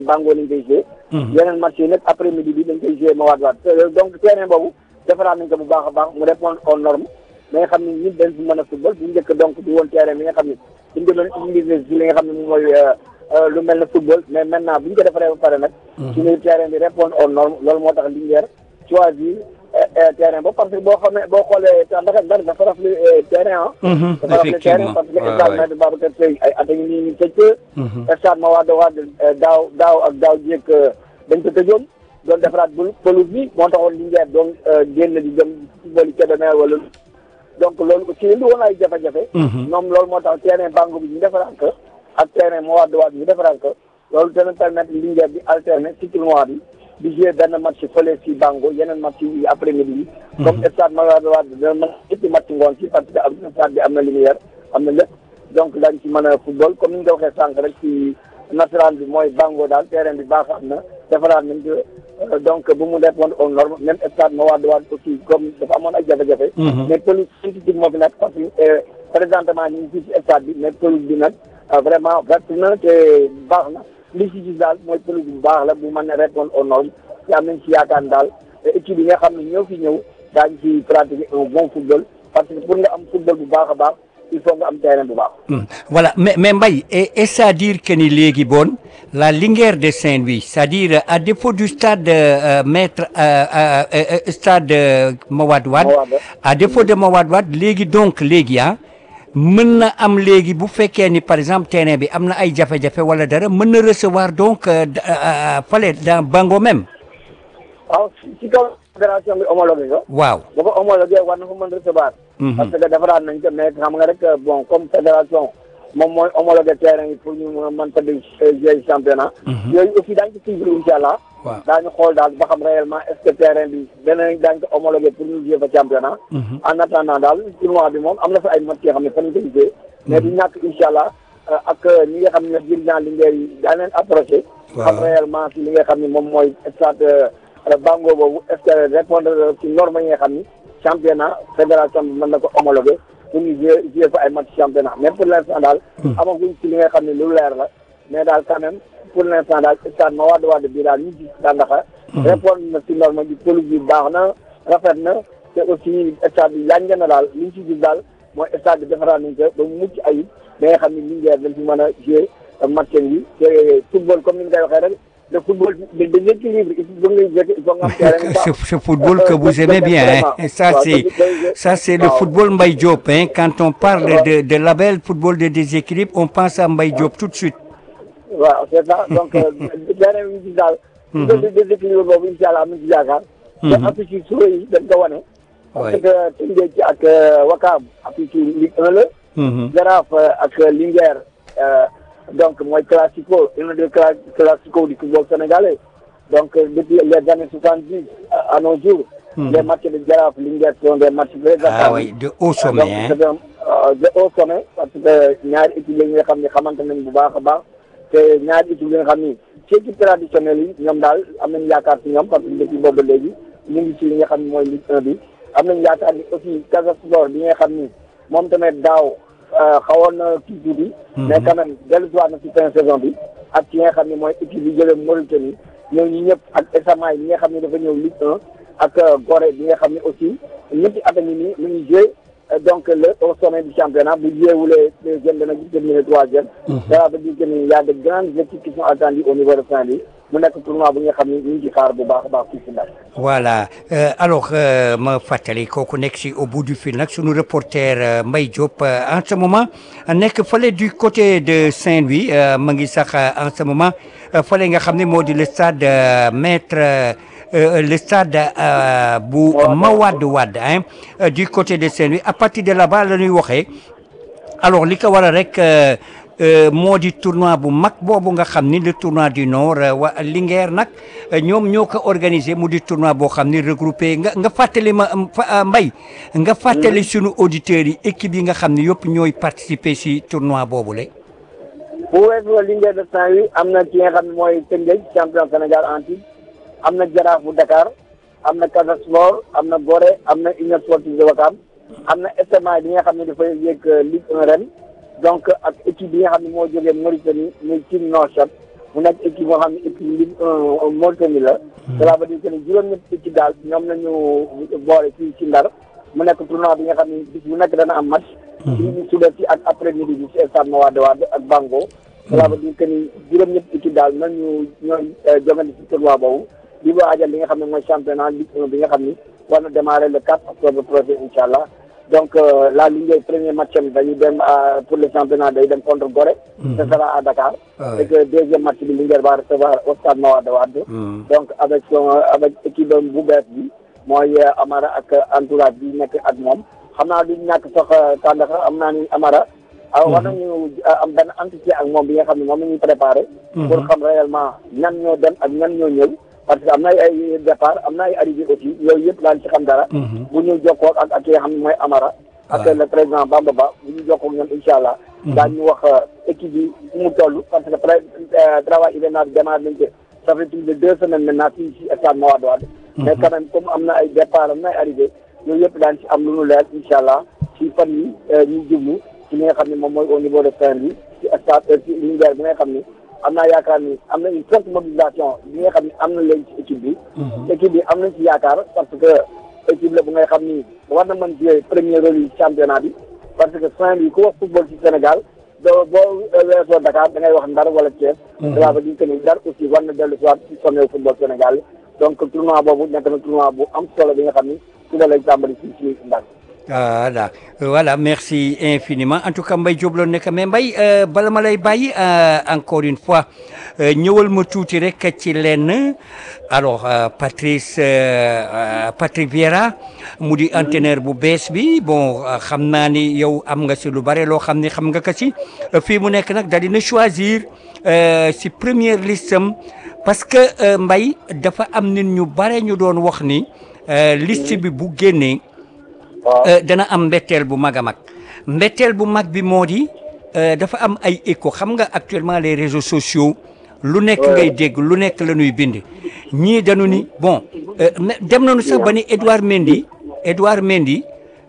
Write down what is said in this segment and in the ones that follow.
Bango lañ koy joué. yeneen match yi nag après midi bi dañ koy joué ma waat waat donc terrain boobu defaraat nañ ko bu baax a baax mu répondre aux normes da nga xam ne nit dañ fi mën a football bu njëkk donc du woon terrain bi nga xam ne suñ demoon utiliser si li nga xam ne moom mooy lu mel ne football mais maintenant bu ñu ko defaree ba pare nag. suñu terrain bi répondre aux normes loolu moo tax Linguère choisir terrain ba parce que boo xamee boo xoolee ndax ndax dafa rafetlu terrain ah. dafa rafetlu terrain parce que stade Maître Babacar Sèye ay at a ngi nii ñu tëj ko. stade Mawade Wade daaw daaw ak daaw jéeg dañ ko tëjoon doon defaraat bul pelouse bi moo taxoon Linguère doon génn di dem football yi Kébémer wala donc loolu aussi indi woon ay jafe-jafe. ñoom loolu moo tax terrain Bango bi ñu defaraat ko ak terrain Mawade Wade ñu defaraat ko loolu dana permettre Linguère di alterner ci tournoi bi. di jouer benn match fële si Bango yeneen match yi après midi yi. comme stade Mawade Wade dina mën ñetti match ngoon si parce que am na stade bi am na lumière am na lépp donc daañu ci mën a football comme ni ñu ko waxee sànq rek si national bi mooy Bango daal terrain bi baax am na defaraat nañ ko donc bu mu répondre aux normes même stade Mawade Wade aussi comme dafa amoon ay jafe-jafe. mais pelouse synthétique moo fi nekk parce que présentement ñu ngi fii si stade bi mais pelouse bi nag vraiment vert na te baax na. li ci gis daal mooy pelouse bu baax la bu mën a répondre aux normes te am nañ ci yaakaar daal équipe yi nga xam ne ñoo fi ñëw daañu ci pratiquer un bon football parce que pour nga am football bu baax a baax il faut nga am terrain bu baax. voilà mais mais Mbaye et c'est-à-dire que ni léegi bon la Linguère de Saint-Louis c'est-à-dire à défaut du stade maître stade Mawade Wade à défaut de Mawade Wade léegi donc léegi ah. mën na am léegi bu fekkee ni par exemple terrain bi am na ay jafe-jafe wala dara mën na recevoir donc fale dans Bango même. waaw ci kaw fédération bi homologué ko. waaw bu ko homologué war na ko mën recevoir. parce que defaraat nañ ko mais xam nga rek bon comme fédération moom mooy homologué terrain yi pour ñu mën fa di jouer championnat. yooyu aussi daañu ko suivre incha allah. waaw daañu xool daal ba xam réellement est-ce que terrain bi danañ daañu ko homologué pour ñu jouer fa championnat. en attendant daal tournoi bi moom am na fa ay match yoo xam ne fa ñu ko gisee. mais du ñàkk incha allah ak ñi nga xam ne dirigeant Linguère yi daan leen approché. xam réellement si li nga xam ne moom mooy stade Bango boobu est-ce que répondre ci normes yi nga xam ni championnat fédération bi mën na ko homologué pour ñu jouer jouer fa ay match championnat mais pour l'instant daal. amaguñ ci li nga xam ne lu leer la mais daal quand même. pour l'instant daal stade Mawade Wade bii daal ñu gis daanaka. répondre na si norme bi pelouse bi baax na rafet na te aussi stade bi yànja na daal li ñu si gis daal mooy stade bi defaraat nañ ko ba mu mucc ayib ba nga xam ne Linguère dañ fi mën a jouer match yi te football comme ni nga koy waxee rek le football de déséquilibre il faut nga il faut nga am terrain ce football que vous aimez bien hein ça c'est ça c'est le football Mbaye Diop hein quand on parle de de label football de déséquilibre on pense à Mbaye Diop tout de suite waaw c'est ça donc terrain bi ñu gis daal. su ko déséquilibre boobu incha allah am nañu ci yaakaar. te affiche yi suba yi dañ ko wane. parce que Tëngéej ci ak Wakaam affiche yi Ligue 1 la. Jaraaf ak Linguère donc mooy classico un des classico du football sénégalais donc depuis les années soixante dix à nos jours. les matchs de Jaraaf Linguère sont des matchs très ah oui de haut sommet hein. donc de haut sommet parce que ñaari équipe yi nga xam ne xamante nañ bu baax a baax. te ñaari équipe yi nga xam ni ci équipe traditionnelle yi ñoom daal am nañu yaakaar ci ñoom parce que depuis boobu léegi ñu ngi ci li nga xam ni mooy Ligue 1 bi am nañu yaakaar ni aussi Casa Sport bi nga xam ni moom tamit daaw xawoon na kii tuuti. mais quand même dellusiwaat na ci fin saison bi ak ci nga xam ni mooy équipe yi jëlee Mauritanie ñëw ñi ñëpp ak Esamaay bi nga xam ni dafa ñëw Ligue 1 ak Gorée bi nga xam ni aussi ñetti at a ngi nii mu ngi joué donc le au sommet du championnat bu jéewulee deuxième dana gis terminer troisième ça veut dire que ni y a de grandes équipes qui sont attendues au niveau de Saint-Louis mu nekk tournoi bu nga xam ni ñu ngi ci xaar bu baax a baax fii si Ndar voilà alors ma fàttali kooku nekk si au bout du fil nag sunu reporter Mbaye Diop en ce moment nekk fële du côté de Saint-Louis ma ngi sax en ce moment fële nga xam ne moo di le stade maître le stade bu Mawade Wade hein du côté de Saint-Louis à partir de là-bas la ñuy waxee alors li ko waral rek moo di tournoi bu mag boobu nga xam ni le tournoi du Nord wa Linguère nag ñoom ñoo ko organisé mu di tournoi boo xam ni regroupé nga nga fàttali ma Mbaye nga fàttali sunu auditeurs yi équipe yi nga xam ni yëpp ñooy participer si tournoi boobu la. bu weesoo Linguère de Saint-Louis am na ki nga xam ne mooy Tëngéej champion Sénégal en titre am na Jaraaf bu Dakar am na Casa Sport am na Gorée am na Union Sportive de Ouakam am na SMA bi nga xam ne dafay yéeg Ligue 1 ren donc ak équipe bi nga xam ne moo jógee Mauritanie muy Team Nouakchott mu nekk équipe boo xam ne équipe Ligue 1 Mauritanie la. cela veut dire que ni juróom-ñetti équipe daal ñoom la ñu boole fii ci Ndar mu nekk tournoi bi nga xam ne bis bu nekk dana am match. ci suba si ak après midi bi ci stade Mawade Wade ak Bango. cela veut dire que ni juróom-ñetti équipe daal nañu ñooy jongante ci tournoi boobu di waajal li nga xam ne mooy championnat Ligue 1 bi nga xam ni war na démarrer le 4 octobre prochain incha allah. donc la Linguère premier match am dañuy dem pour le championnat day dem contre Gorée. ce sera à Dakar. et que deuxième match bi Linguère va recevoir au stade Mawade Wade. donc avec son avec équipe bu bees bi mooy Amara ak entourage bi nekk ak moom xam naa du ñàkk sax tàndaxa am naa ni Amara. war nañu am benn entretien ak moom bi nga xam ne moom la ñuy préparé. pour xam réellement ñan ñoo dem ak ñan ñoo ñëw. parce que am na ay départ am na ay arrivé aussi yooyu yëpp daan ci xam dara. bu ñu jokkoo ak ak ki nga xam ne mooy Amara. ak le président Bamba Ba bu ñu jokkoo ak ñoom incha allah. daañu wax équipe yi fu mu toll parce que travail hivernal bi démarré nañ ko ça fait plus de deux semaines maintenant fii si stade Mawade Wade. mais quand même comme am na ay départ am na ay arrivé yooyu yëpp daan ci am lu nu leer incha allah ci fan yi ñu jublu ci li nga xam ne moom mooy au niveau de Saint-Louis ci stade ci Linguère bi nga xam ne. am naa yaakaar ni am na une forte mobilisation bi nga xam ne am na léegi ci équipe bi. équipe bi am nañ ci yaakaar parce que équipe la bu ngay xam ni war na mën jouer premier rôle yi championnat bi parce que Saint-Louis ku wax football ci Sénégal doo boo weesoo Dakar da ngay wax Ndar wala Thiès. cela veut dire que ni Ndar aussi war na dellu si waat ci sommet football Sénégal donc tournoi boobu nekk na tournoi bu am solo bi nga xam ni suba lay tàmbali ci ci Ndar. voilà voilà merci infiniment en tout cas Mbaye Diop la nekk mais Mbaye bala ma lay bàyyi encore une fois ñëwal ma tuuti rek ci lenn alors Patrice Patrick Vieira mu di entraîneur bu bees bi bon xam naa ni yow am nga si lu bare loo xam ni xam nga ko si fii mu nekk nag daal dina choisir si première liste am parce que Mbaye dafa am nit ñu bare ñu doon wax ni liste bi bu génnee. dana am mbetteel bu mag a mag mbetteel bu mag bi moo di dafa am ay écho xam nga actuellement les réseaux sociaux lu nekk ngay dégg lu nekk la ñuy bind ñii dañu ni bon dem nañu sax ba ni Edouard Mendy Edouard Mendy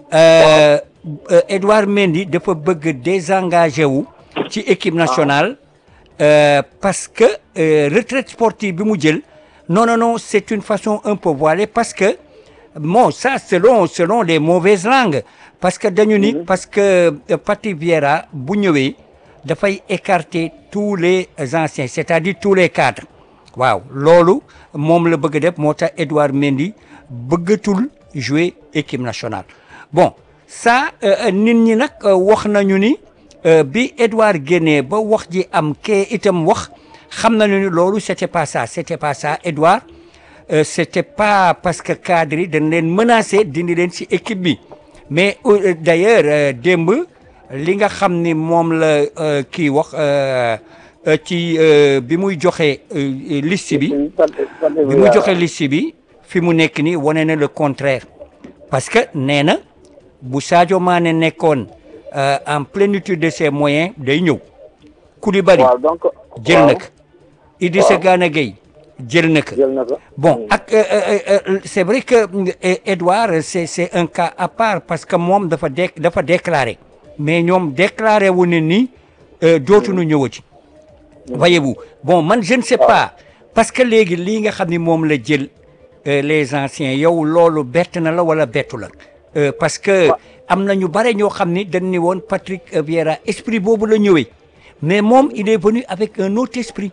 Edouard Mendy dafa bëgg désengagé wu ci équipe nationale parce que retraite sportive bi mu jël non non non c'est une façon un peu voilée parce que bon ça selon selon les mauvaises langues parce que dañu ni parce que Patrick Vieira bu ñëwee dafay écarter tous les anciens c'est-à-dire tous les cadres waaw loolu moom la bëgg def moo tax Edouard Mendy bëggatul jouer équipe nationale bon ça nit ñi nag wax nañu ni bi Edouard génnee ba wax ji am kee itam wax xam nañu ni loolu c'était pas ça c'était pas ça Edouard Euh, c'était pas parce que cadre yi dañ leen menacé dindi leen ci équipe bi mais euh, d'ailleurs euh, démb li nga xam ni moom la kii wax ci bi muy joxe liste bi bi muy joxe liste bi fi mu nekk ni wane na le contraire parce que nee na bu Sadio Mané nekkoon en plénitude de ses moyens day ñëw Koulibaly jël na ko Idrissa Gana Gueye jël na ko bon ak c'est vrai que Edouard c'est c'est un cas à part parce que moom dafa dé dafa déclaré mais ñoom déclaré wu ne ni dootuñu ñëwati voyez-vous bon man je ne sais pas parce que léegi lii nga xam ni moom la jël les anciens yow loolu bett na la wala bettu la parce que am na ñu bare ñoo xam ni dañ ni woon Patrick Vieira esprit boobu la ñëwee mais moom il est venu avec un autre esprit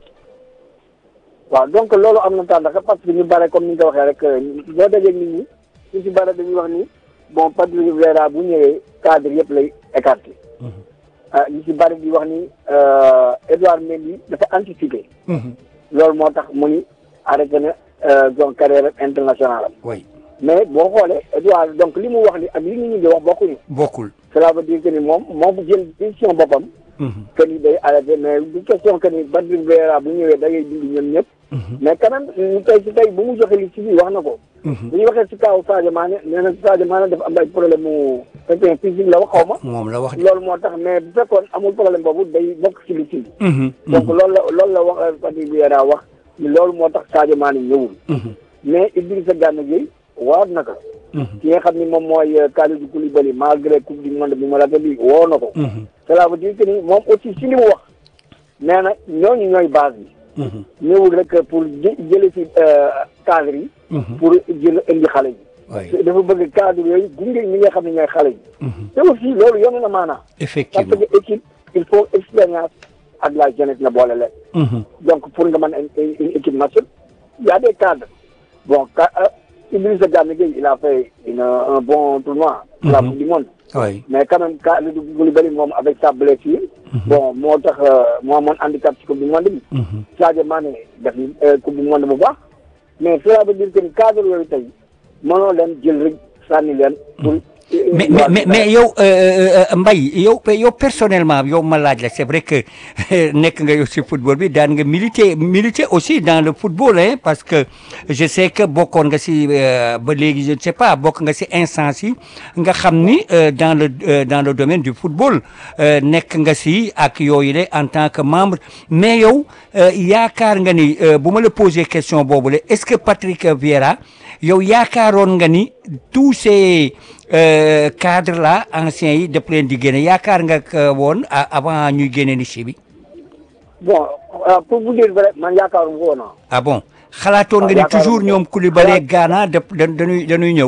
waaw donc loolu am na tàndaxa parce que ñu bare comme ni nga ko waxee rek boo dajee nit ñi ñu ci bare dañuy wax ni bon Patrick Vieira bu ñëwee cadre yëpp lay écarté ñu ci bare di wax ni Edouard Mendy dafa anticipé loolu moo tax mu ni arrêté na son carrière internationale oui mais boo xoolee Edouard donc li mu wax ni ak li nit ñi di wax bokkuñu bokkul cela veut dire que ni moom moom jël décision boppam que ni day arrêté mais du question que ni Patrick Vieira bu ñëwee da ngay dindi ñoom ñëpp mais quand même ñu tey si tey bu mu joxe li ci bi wax na ko bu ñu waxee si kaw Sadio Mané nee na Sadio Mané dafa am ay problème mu fekkee physique la wax xaw ma moom la wax loolu moo tax mais bu fekkoon amul problème boobu day bokk ci li ci donc loolu la loolu la wax Patrick Vieira wax ni loolu moo tax Sadio Mané ñëwul mais Idrissa Gana Gueye waat na ko ki nga xam ni moom mooy Kalidou Koulibaly malgré coupe du monde bi mu rate bi woo na ko cela veut dire que ni moom aussi si li mu wax nee na ñooñu ñooy base bi. ñëwul rek pour jë jële ci cadre yi. pour jël indi xale yi. oui dafa bëgg cadre yooyu gunge ñi nga xam ne ñooy xale yi. te aussi loolu yomb na maanaam. parce effectivement que équipe il faut expérience ak la jeunesse na boole leen. donc pour nga mën a une une équipe nationale il y a des cadres bon ka Idrissa Gana Gueye il a fait une un bon tournoi. pour la coupe du monde. oui mais quand même ka Kalidou Koulibaly moom avec sa blessure. bon moo tax moo amoon handicap ci coupe du monde bi. Sadio Mané def ni coupe du monde bu baax. mais cela veut dire que ni cadre yooyu tey mënoo leen jël rek sànni leen. pour mais mais mais mais yow Mbaye yow yow personnellement yow ma laaj la c'est vrai que nekk nga yow si football bi daan nga militer militer aussi dans le football hein parce que je sais que bokkoon nga si ba léegi je ne sais pas bokk nga si instance yi nga xam ni dans le dans le domaine du football nekk nga si ak yooyu la en tant que membre mais yow yaakaar nga ni bu ma la poser question boobu la est-ce que Patrick Vieira yow yaakaaroon nga ni tous ces euh, cadres là anciens yi daf leen di génne yaakaar nga ko woon avant ñuy génne ni si bi bon pour vous dire vrai man yaakaaruma ko woon ah bon xalaatoon nga ni toujours ñoom Koulibaly Gana da dañuy dañuy ñëw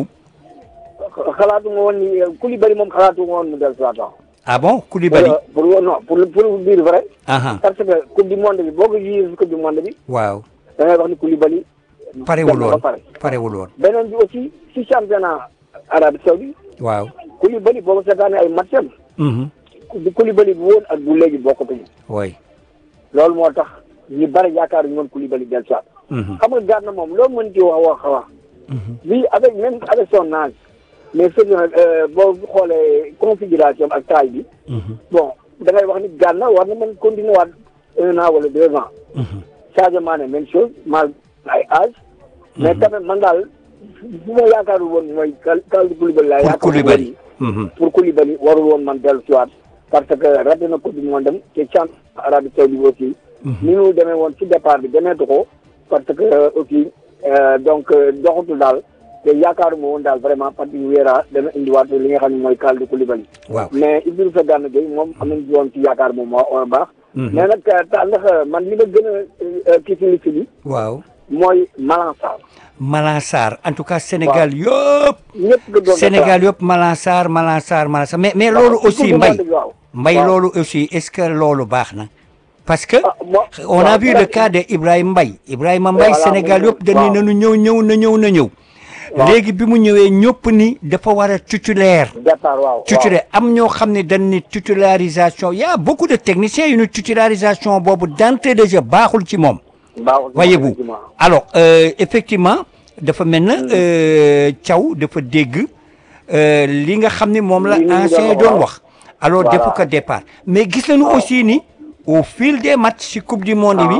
xalaatu nga woon ni Koulibaly moom xalaatu nga woon mu del soit ah bon Koulibaly pour non pour pour vous dire vrai aha parce que coupe du monde bi boo ko jugee coupe du monde bi waaw da ngay wax ni Koulibaly parewul woon pare parewul woon beneen bi aussi si championnat Arabie Saoudite waaw Koulibaly boo ko seetaanee ay matcham mhm bu Koulibaly bu woon ak bu léegi bokkatuñu oui loolu moo tax ñu bari yaakaar ñu woon Koulibaly del soit mhm xam nga Gana moom loolu mën ci wax wax wax lui avec même avec son âge mais c'est que boo xoolee configuration ak taille bi mhm bon da ngay wax ni Gana war na mën continuer waat un an wala deux ans mhm Sadio Mané même chose mal ay âge mais quand même man daal bu ma yaakaarul woon mooy kal Kalidou Koulibaly laa pour yaakaar Koulibaly mhm pour Koulibaly warul woon man dellu si waat parce que raté na coupe du monde dem te champ Arabie Saoudite aussi ni mu demee woon ci départ bi demeetu ko parce que aussi euh, donc doxatul daal te yaakaaruma woon daal vraiment Patrick Vieira dana indiwaat li nga xam ne mooy Kalidou Koulibaly waaw mais Idrissa Gana Gueye moom am nañ ci woon ci yaakaar moom moo baax Mhm. mais nag ta ndax man li ma gën a kii ci liste bi waaw mooy Malang Sarr Malang Sarr en tout cas Sénégal yëpp ñëpp nga doon Sénégal yëpp Malang Sarr Malang Sarr Malang Sarr mais mais loolu aussi Mbaye waaw Mbaye waaw. loolu aussi est-ce que loolu baax na parce que Ah, moi- on a waaw, vu moi- le cas de Ibrahima Mbaye Ibrahima Mbaye Voilà, Sénégal moom- yëpp dañu waaw. nañu ñëw ñëw na ñëw na ñëw Waaw. léegi bi mu ñëwee ñëpp ni dafa war a titulaire départ waaw titulaire am ñoo xam ne dañ ni titularisation y a beaucoup de techniciens yu ne titularisation boobu d'entrée de jeu baaxul ci moom waaw voyez-vous alors euh, effectivement dafa mel na euh, Thiaw dafa dégg euh, li nga xam ni moom la Li ñu ancien yi doon doon wax. wax alors Voilà. defu ko départ mais gis nañu Waaw. aussi ni au fil des matchs ci coupe du monde Ah. bi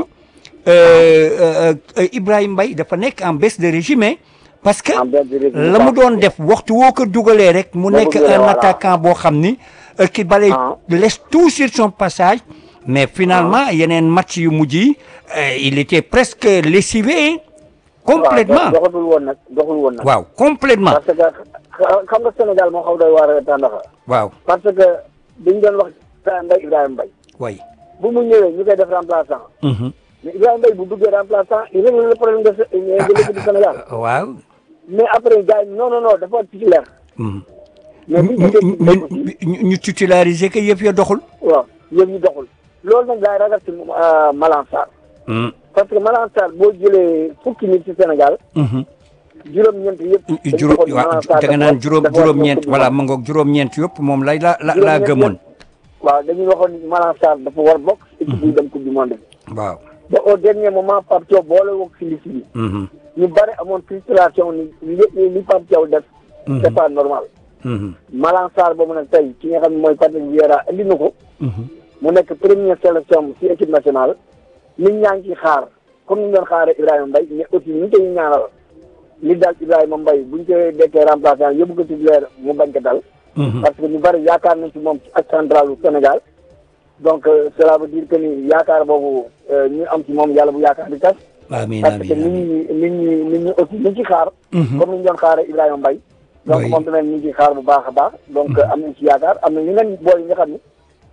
euh, euh, euh, Ibrahima Mbaye dafa nekk en baisse de régime hein, parce que En baisse de régime, la mu waaw. doon def waxtu woo ko dugalee rek mu Da ko nekk dugalee, un voilà. attaquant boo xam ni euh, qui balaye Ah. laisse tout sur son passage mais finalement yeneen match yu mujj yi euh, il était presque lessivé hein, complètement doxatul woon nag doxul woon nag waaw complètement parce que xa- xam nga Sénégal moo xaw doy waar a tàndaxa waaw parce que dañ doon wax Mbaye Ibrahima Mbaye way bu mu ñëwee ñu koy def remplaçant mhm mais Ibrahima Mbaye bu duggee remplaçant il règle le problème de de l'équipe du Sénégal waaw mais après gars yi non non non dafa titulaire mhm mais bu ñu ñu ko dégg ñu ñu ñu titulariser que yëf ya doxul waaw yëpp ñu doxul loolu nag laay ragal ci Malang Sarr mhm parce que Malang Sarr boo jëlee fukki nit ci Sénégal mhm juróom-ñeent yëpp dañu juróom waxoon waaw Malang Sarr da nga dafa naan war- juróom dafa war juróom-ñeent ñëw Coupe du voilà Monde. ma ngoog juróom-ñeent yëpp moom lay la la laa Juróom-ñeent gëmoon waaw dañuy waxoon ni Malang Sarr dafa war bokk équipe bi dem coupe du monde bi waaw ba au dernier moment Pape Thiaw boole wokk si liste bi mhm ñu bari amoon frustration ni li li Pape Thiaw def c'est pas normal mhm Malang Sarr boobu nag tey ki nga xam ne mooy Patrick Vieira indi na ko mhm mu nekk première sélection ci équipe nationale nit ñaa ngi ciy xaar comme ni ñu doon xaaree Ibrahima Mbaye mais aussi ñu ngi koy ñaanal li daal Ibrahima Mbaye buñ koy dekkee remplaçant yóbbu ko titulaire mu bañ ko dal mhm parce que ñu bari yaakaar nañ ci moom ci ak central u Sénégal donc euh, cela veut dire que ni yaakaar boobu euh, ñu am ci moom yàlla bu yaakaar di tas amiin parce que amiin nit amiin ñi nit ñi nit ñi aussi ñu ngi ci xaar Mhm. comme ni ñu doon xaaree Ibrahima Mbaye donc Oui. moom tamit ñu ngi ci xaar bu baax a baax donc am nañ ci yaakaar am na ñu ngeen booy yi nga xam ni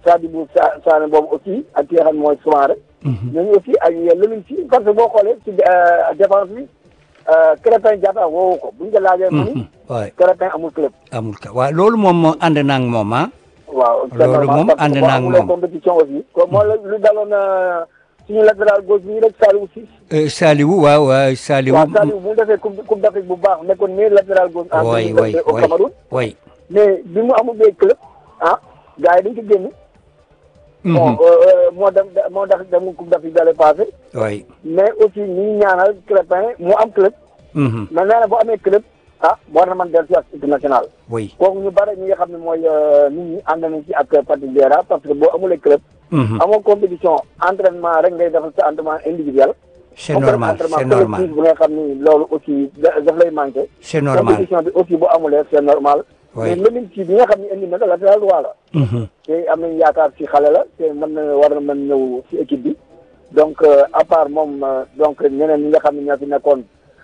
Sadibou Sa Sané boobu aussi ak ki nga xam ne mooy Soumaré. ñooñu aussi ak Lamine Sy parce que boo xoolee ci défense bi Krépin Diatta woowu ko buñ ko laajee. mu ni waay Krépin amul club. amul ka waaw loolu moom ànd naa ak moom ah. waaw loolu moom ànd naa ak moom compétition aussi. ko moo la lu daloon suñu latéral gauche bi rek Saliou Ciss. Saliou waaw waaw Saliou. waaw Saliou bu mu defee coupe coupe d'Afrique bu baax nekkoon meilleur latéral gauche. en waay waay au Cameroun. waay mais bi mu amul bee club ah gars yi dañ ko génn. bon moo dem moo tax dem coupe d'Afrique dalee passé. waay mais aussi ñu ngi ñaanal Crépin mu am club. mais nee na boo amee club ah war na mën dellu si ak équipe nationale. oui kooku ñu bare ñi nga xam ne mooy nit ñi ànd nañ ci ak Patrick Vieira parce que boo amulee club. amoo compétition entraînement rek ngay defal sa entraînement individuel. c'est normal c'est normal bu nga xam ni loolu aussi daf lay manqué. c'est normal compétition bi aussi bu amulee c'est normal. oui mais Lamine Sy bi nga xam ne indi na ko latéral droit la. te am nañu yaakaar ci xale la te mën na war na mën ñëw ci équipe bi. donc à part moom donc ñeneen ñi nga xam ne ñoo fi nekkoon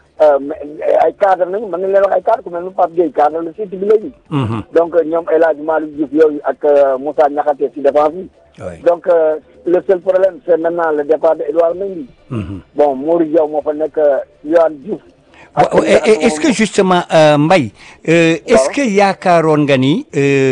ay cadre nañu mën nañ leen wax ay cadre ku mel ni Pape Gueye cadre la ci équipe bi léegi. donc ñoom El Hadj Malick Diouf yooyu ak Moussa Niakhaté ci défense bi. donc le seul problème c'est maintenant le départ de Edouard Mendy. bon Mourou Diaw moo fa nekk Yohan Diouf. waaw est-ce que justement Mbaye est-ce que yaakaaroon nga ni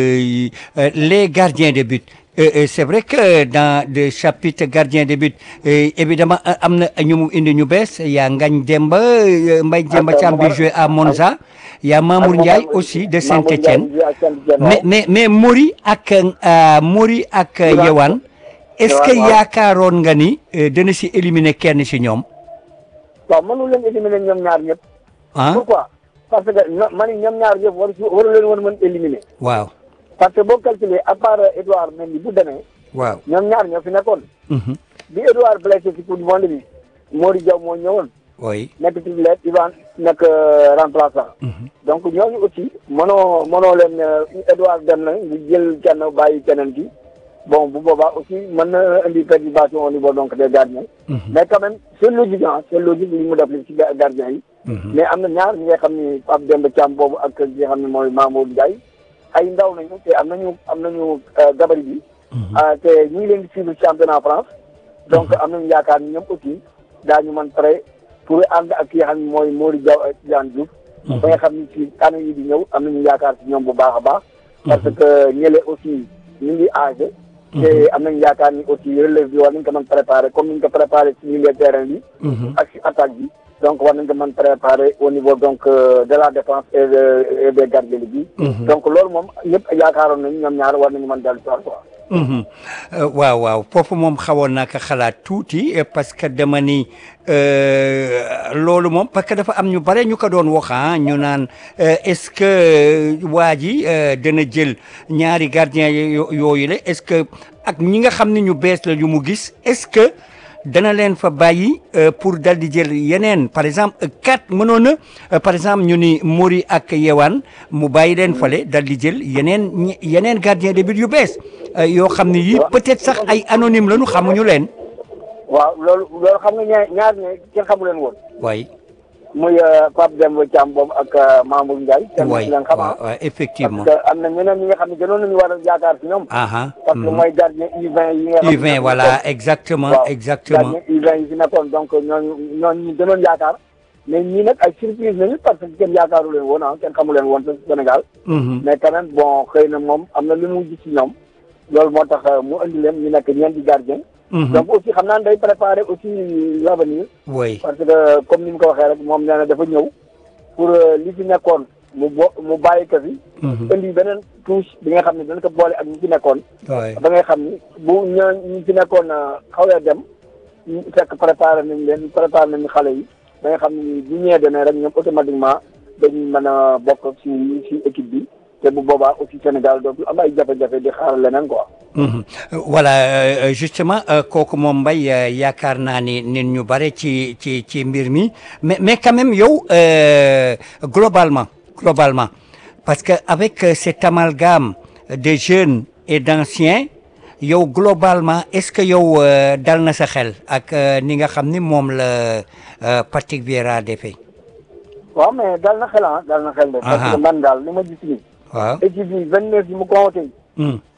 les gardiens de but c'est vrai que dans le chapitre gardien de but évidemment am na ñu mu indi ñu bees yaa Ngagne Demba Mbaye Demba Thiam bi joué à Monza yaa Mamour Ndiaye aussi de Saint-Étienne mais mais mais Mori ak Mori ak Yewan est-ce que yaakaaroon nga ni dana si éliminer kenn si ñoom waaw mënu leen éliminer ñoom ñaar ñëpp. ah pourquoi parce que man ñoom ñaar ñëpp waru waru leen woon mën éliminer. waaw parce que boo calculer à part Edouard Mendy bu demee. waaw ñoom ñaar ñoo fi nekkoon. bi Edouard blessé ci coupe du monde bi Mori Diaw moo ñëwoon. oui nekk titulaire Ivan nekk remplaçant. donc ñooñu aussi mënoo mënoo leen Edouard dem na ñu jël kenn bàyyi keneen ki. bon bu boobaa aussi mën na indi perturbation au niveau donc des gardiens. mais quand même c'est logique ah c'est logique li mu def li ci gardiens yi. mais am na ñaar ñi nga xam ni Pape Demba Thiam boobu ak ñi nga xam ne mooy Mamour Ndiaye ay ndaw nañu te am nañu am nañu gabarit bi. te ñu ngi leen di suivre championnat France. donc am nañu yaakaar ni ñoom aussi daañu mën pare pour ànd ak ki nga xam ne mooy Mori Diaw ak Tidiane Diouf. ba nga xam ni ci année yi di ñëw am nañu yaakaar ci ñoom bu baax a baax. parce que ñële aussi ñu ngi âgé. te am nañu yaakaar ni aussi relève bi war nañu ko mën préparer comme ni ñu ko préparer ci milieu terrain bi. ak ci attaque bi. donc war nañu ko mën préparer au niveau donc de la défense et et des gardiens bi. donc loolu moom ñëpp yaakaaroon nañu ñoom ñaar war nañu mën dellu soir quoi. waaw waaw foofu moom xawoon naa ko xalaat tuuti parce que dama ni loolu moom parce que dafa am ñu bare ñu ko doon wax ñu naan est-ce que waa ji dana jël ñaari gardien yooyu la est-ce que ak ñi nga xam ne ñu bees la yu mu gis est-ce que dana leen fa bàyyi pour dal di jël yeneen par exemple quatre mënoon na par exemple ñu ni Mori ak Yewan mu bàyyi leen fale dal di jël yeneen yeneen gardien de but yu bees yoo xam ne yii peut-être sax ay anonyme lañu xamuñu leen. waaw loolu loolu xam nga ñaar ñaar ne kenn xamu leen woon. waay. muy Pape Demba Thiam boobu ak Mamour Ndiaye. waay kenn leen xam waaw effectivement. parce que am na ñeneen ñi nga xam ne gënoon nañu war a yaakaar ci ñoom. aha parce que mooy gardien U20 yi nga xam ne U20 voilà exactement waaw exactement. gardien U20 yi fi nekkoon donc ñooñu ñooñu ñu gënoon yaakaar mais ñii nag ay surprise nañu parce que kenn yaakaaru leen woon ah kenn xamu leen woon ci Sénégal. mais quand même bon xëy na moom am na lu mu gis ci ñoom loolu moo tax mu indi leen ñu nekk ñeenti gardien donc aussi xam naa ne day préparer aussi l'avenir oui parce que comme ni mu ko waxee rek moom nee na dafa ñëw pour li fi nekkoon mu bo mu bàyyi ko fi. indi beneen touche bi nga xam ne dana ko boole ak ñi fi nekkoon. waay ba nga xam ni bu ñoo ñi fi nekkoon xawee dem ñu fekk préparé nañ leen préparé nañ xale yi ba nga xam ni bu ñëwee demee rek ñoom automatiquement dañuy mën a bokk ci ci équipe bi te bu boobaa aussi Sénégal dootul am ay jafe-jafe di xaar leneen quoi. voilà justement kooku moom Mbaye yaakaar naa ni nit ñu bare ci ci ci mbir mi mais mais quand même yow globalement globalement parce que avec cet amalgame de jeunes et d'anciens yow globalement est-ce que yow dal na sa xel ak ni nga xam ni moom la Patrick Vieira defee. waaw mais dal na xel ah dal na xel de. parce que man daal li ma gis nii. waaw équipe bi vingt neuf yi mu convoqué.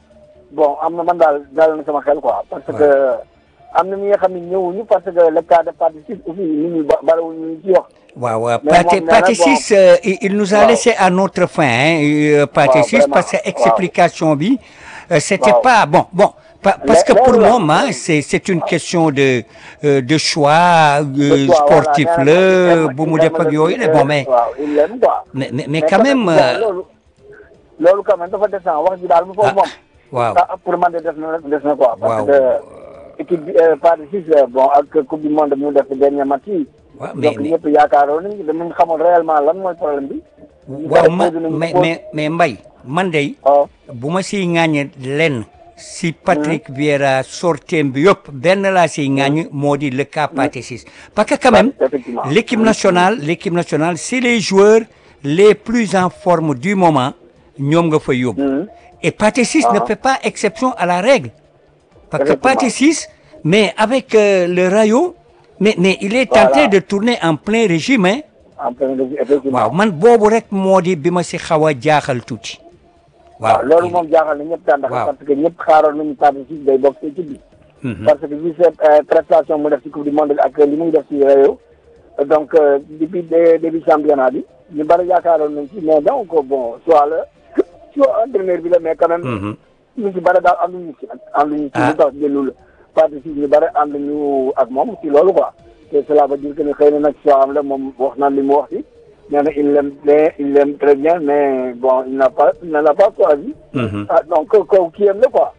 bon am na man daal daal na sama xel quoi. parce que am na ñi nga xam ne ñëwuñu parce que le cas de partie six aussi nit ñi ba bariwul ñu ci wax. waaw Mais Pathé moom nee na Pathé bon. Ciss euh, il il nous a Waaw. laissé à notre fin hein, euh, Pathé Waaw, Ciss vraiment, parce que waaw. explication bi euh, c'était Waaw. pas bon bon pa- parce que Mais- pour mais moom voilà. hein, c'est c'est une question de euh, de choix euh, choix, voilà, sportif nee na la il aime- bu il mu aime def ak le- yooyu la bon mais waaw il aime quoi. mais mais, mais quand même bon, euh, loolu loolu quand même dafa des na wax ji daal bu foofu Ah, moom. waaw ah pour man de des na des na quoi. parce Waaw. que équipe bi partie six bon ak coupe du monde mu def dernier match yi. waaw mais donc mais ñëpp yaakaaroon nañu danañ xamoon réellement lan mooy problème bi. waaw ma posé nañu mais pause. mais mais Mbaye man day waaw bu ma siy ŋàññe lenn si Patrick Vieira sorteem bi yëpp benn laa siy ŋàññ moo di le cas Pathé Ciss parce que quand même effectivement. l'équipe nationale l'équipe nationale c'est les joueurs les plus en forme du moment ñoom nga fa yóbbu Mhm. et Pathé Ciss ne Ah. fait pas exception à la règle parce que Effectivement. Pathé Ciss mais avec euh, le Rayo mais mais il est Voilà. tenté de tourner en plein régime hein en plein de effectivement. waaw man boobu rek moo di bi ma si xaw a jaaxal tuuti waaw loolu moom jaaxal na ñëpp daanaka Waaw. parce que ñëpp xaaroon nañu Pathé Ciss day bokk ci équipe bi. Mhm. parce que vu ses euh, prestations mu def ci coupe du monde bi ak li muy def ci réew donc euh, depuis dé- début championnat bi ñu bari yaakaaroon nañ ci mais donc bon soit la soit entraîneur bi la mais quand même. Mhm. ñu ci bari daal ànduñu ci ànduñu ci Ah. lu tax jëlul Pathé Ciss ñu bari ànduñu ak moom ci loolu quoi te cela veut dire que ni xëy na nag soit am la moom wax na li mu wax ci nee na il l'aime bien il l'aime très bien mais bon il n'a pas il ne l'a pas choisi. Mhm. ah donc kaw kii am la quoi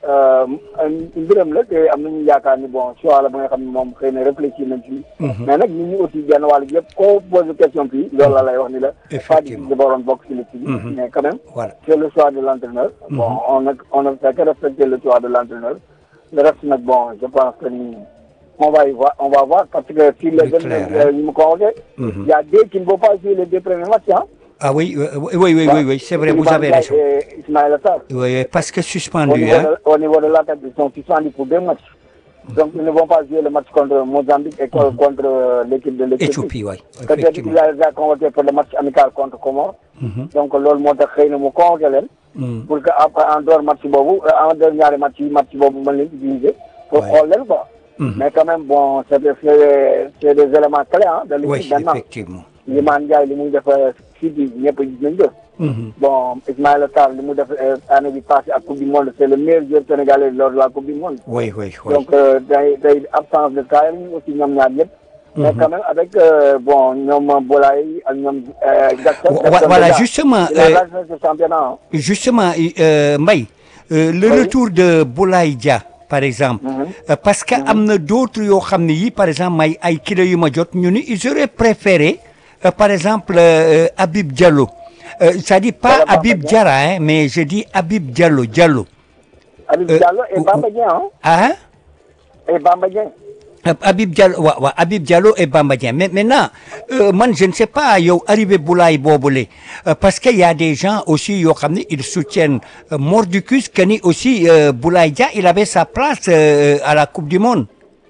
mbiram la te am nañu yaakaar ni bon choix la ba nga xam ne moom xëy na réfléchir nañ ci mais nag nit ñi aussi genn wàll gi yëpp koo posé question fii loolu la lay wax ni la Pathé Ciss Effectivement. dafa waroon bokk ci l'équipe bi Mhm. mais quand même voilà c'est le choix de l'entraîneur bon on a on a fait que respecter le choix de l'entraîneur le reste nag bon je pense que ni on va y voir on va voir parce que si les C'est jeunes clair, euh, ñu mu convoqué Mhm. il y a deux qui ne vont pas jouer les deux premiers matchs hein Ah oui, euh, oui, oui, oui, oui, oui, c'est vrai, vous avez raison. Et Ismaël Sarr Oui, oui, parce que au suspendu, niveau, hein. de, au niveau de l'attaque, ils sont suspendus pour deux matchs. Donc, ils ne vont pas jouer le match contre Mozambique et co- contre euh, l'équipe de l'Éthiopie. Éthiopie, oui, Peut-être effectivement. qu'il a déjà convoqué pour le match amical contre Comores. Mhm. Donc, loolu moo tax xëy na mu convoqué leen. Mhm. pour que après en dehors match boobu euh, en dehors ñaari match yi match boobu mën leen utiliser. pour Ouais. xool leen quoi. Mhm. Mais quand même, bon, c'est des, c'est des- c'est des éléments clés hein, de l'équipe Oui, maintenant. effectivement. Liman Ndiaye li muy def fii bi ñëpp gis nañ ko. Mhm. Bon, Ismaël Sarr li mu def euh, année bi passée ak Coupe du Monde, c'est le meilleur joueur sénégalais lors de la Coupe du Monde. Oui, oui, oui. Donc, euh, day day absence de Kael aussi ñoom ñaar ñëpp. Mais quand même avec euh, bon ñoom Boulaye ak ñoom euh, Jackson. Wa- Jackson voilà, déjà, justement, il a euh, lancé ce championnat. hein. Justement, euh, Mbaye, euh, le Oui. retour de Boulaye Dia, par exemple, Mhm. euh, parce que am na d'autres yoo xam ne yi, par exemple, may ay kilo yu ma jot, ñu ni ils auraient préféré, euh, par exemple, euh, Habib Diallo. Euh, c'est-à-dire pas Voilà, Bamba Habib Dia. Diarra, hein, mais je dis Habib Diallo, Diallo. Habib Euh, Diallo et ou- Bamba Dieng hein. Hein? Et Bamba Dieng. Euh, Habib Diallo waaw waaw Habib Diallo et Bamba Dieng mais maintenant euh, man je ne sais pas yow arrivé Boulaye boobule euh, parce que y a des gens aussi yoo xam ne ils soutiennent euh, mordicus que ni aussi euh, Boulaye Dia il avait sa place euh, à la Coupe du Monde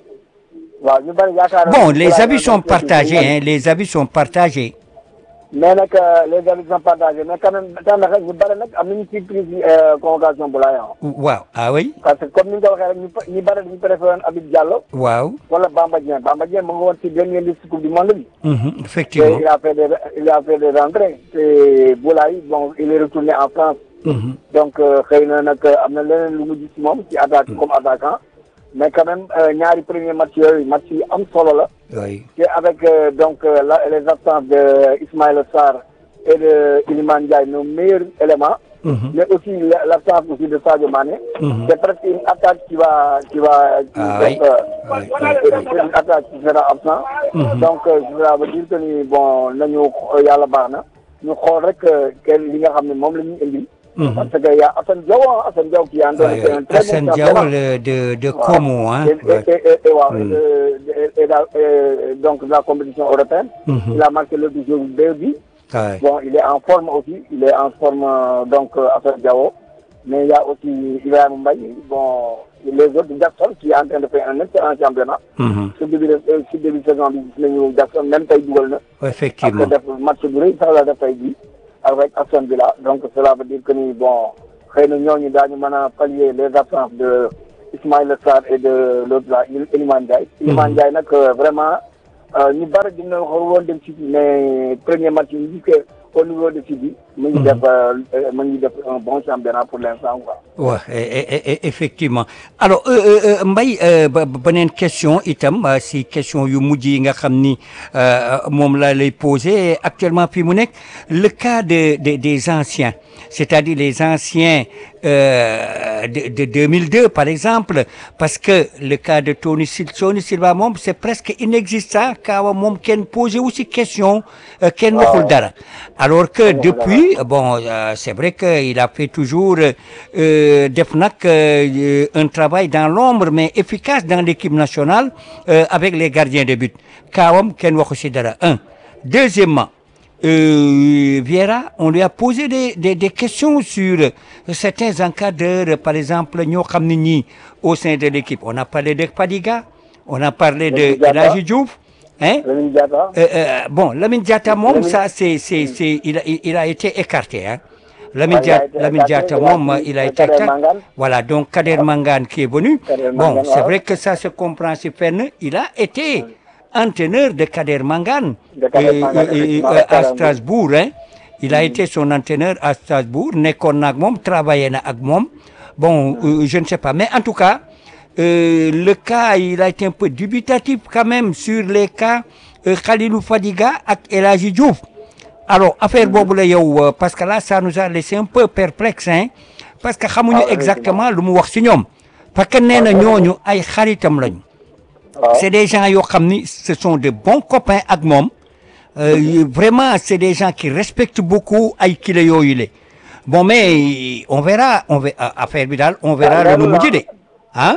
waaw ñu bari yaakaar bon les avis sont partagés hein, les avis sont partagés mais nag euh, les avis sont partagés mais quand même daanaka ñu bari nag am nañu surprise ci euh, convocation Boulaye ah. waaw ah oui parce que comme ni nga ko waxee rek ñu pa- ñu bari dañu préféré woon Habib Diallo waaw wala Bamba Dieng Bamba Dieng mu ngi woon ci dernière liste Coupe du Monde bi. mhm, Et effectivement il a fait des il a fait des rentrées te Boulaye bon il est retourné en France. Mhm. donc euh, xëy na nag am na leneen lu mu gis ci moom ci attaque comme attaquant mais quand même euh, ñaari premier match yooyu match yi am solo la. oui Et avec euh, donc euh, la, les absences de Ismaël Sarr et de Iliman Ndiaye, nos meilleurs éléments, Mhm. mais aussi la- l'absence aussi de Sadio Mané. Mhm. C'est presque une attaque qui va qui va qui, Ah donc, oui. euh, Oui, c'est une attaque qui sera absent. Donc euh, ça veut dire que ni bon nañu euh, yàlla baax na ñu xool rek euh, kenn li nga xam ne moom la ñuy indi. Mhm. Parce que y a Assane Diao ah, Assane Diao qui a Oui, donné un très Hassan bon Diao championnat. le- de de Voilà. Como hein Et, ouais. et, et, et, waaw, Mm. et, et, et la- et donc de la compétition européenne. Mhm. Il a marqué le jour deux buts. Ouais. Bon, il est en forme aussi. Il est en forme euh, donc euh, Assane Diao. Mais il y a aussi Ibrahim Mbaye. Bon, les autres Jackson qui est en train de faire un excellent championnat. Mhm. Sur début de euh, sur début de saison bi gis nañu Jackson même tey dugal na. effectivement Parce que def match bu rëy sax la def tey jii avec Aston Villa donc cela veut dire que ni bon xëy na ñooñu daañu mën a pallier les absences de Ismaïla Sarr et de l'autre là Iliman Ndiaye. Iliman Ndiaye nag vraiment ñu bari dina woon dem ci mais premier match yi ñu que au niveau de Sidi. mu ngi def mu ngi def un bon championnat pour l'instant quoi. waaw effectivement alors Mbaye beneen question itam si question yu mujj yi nga xam ni moom laa lay poser actuellement fii mu nekk le cas de de des anciens c'est-à-dire les anciens euh, de de 2002 par exemple parce que le cas de Tony Sil Tony Silva moom c'est presque inexistant kaawa moom kenn posé wu si question kenn waxul dara alors que depuis bon euh, c'est vrai que il a fait toujours euh, def nag un travail dans l'ombre mais efficace dans l'équipe nationale avec les gardiens de but kaawam kenn waxu si dara un deuxièmement Euh, Vieira, on lui a posé des, des, des questions sur certains encadreurs, par exemple, Nyokhamnini au sein de l'équipe. On a parlé de Padiga, on a parlé de Elagi Diouf. Hein? Euh, euh, bon, Lamine Diatta, mom, ça, c'est, c'est, c'est, il, a, il a été écarté. Hein? Lamine Diatta, mom, il a été écarté. Voilà, donc Kader Mangan qui est venu. Bon, c'est vrai que ça se comprend, c'est il a été entraîneur de Kader Mangan, Kader Mangan et, et, à Strasbourg. Hein. Il a mmh. été son entraîneur à Strasbourg, nekkoon na ak moom travaillé na ak moom. Bon, euh, je ne sais pas. Mais en tout cas, euh, le cas, il a été un peu dubitatif quand même sur les cas euh, Khalilou Fadiga ak El Hadji Diouf. Alors, affaire boobu la yow parce que là, ça nous a laissé un peu perplexe, hein, parce que xamuñu exactement lu mu wax ci ñoom. Parce que nee na ñooñu ay xaritam lañu. c'est des gens yoo xam ni ce sont de bons copains ak moom vraiment c'est des gens qui respectent beaucoup ay kilo yooyu la bon mais on verra on verra affaire bi daal on verra lu nu mujj de ah.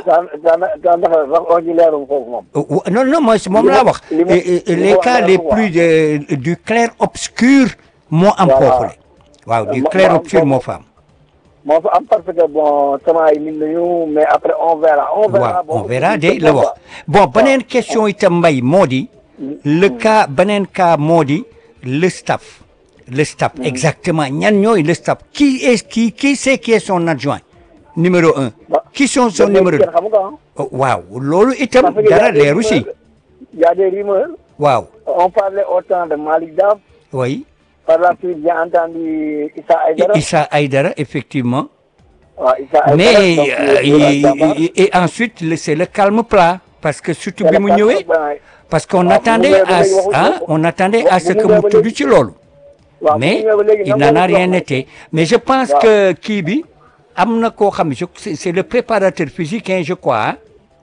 non non mooy moom laa wax. les cas les plus du clair obscur moo am foofu la. waaw du clair obscur moo fa am. moo fa am parce que bon sama yi min nañu mais après on verra. on verra on verra de la wax bon beneen question itam mbay moo di. le cas beneen cas moo di le staff. le staff exactement ñan ñooy le staff qui est qui qui c'est qui est son adjoint numéro un. qui sont son numéro deux. waaw loolu itam dara leeru si. y a des rumeurs. waaw. on parlait autant de Malick Daaf. oui. Par la suite, j'ai entendu Issa Aïdara. Issa Aïdara, effectivement. Ouais, Issa Aïdara, Mais donc, euh, et, et, et ensuite, c'est le calme plat. Parce que surtout bi mu ñëwee parce qu'on attendait à hein, on attendait à ce que mu tudd ci loolu. mais il n'en a rien été mais je pense que kii bi am na koo xam ne c'est le préparateur physique hein, je crois hein.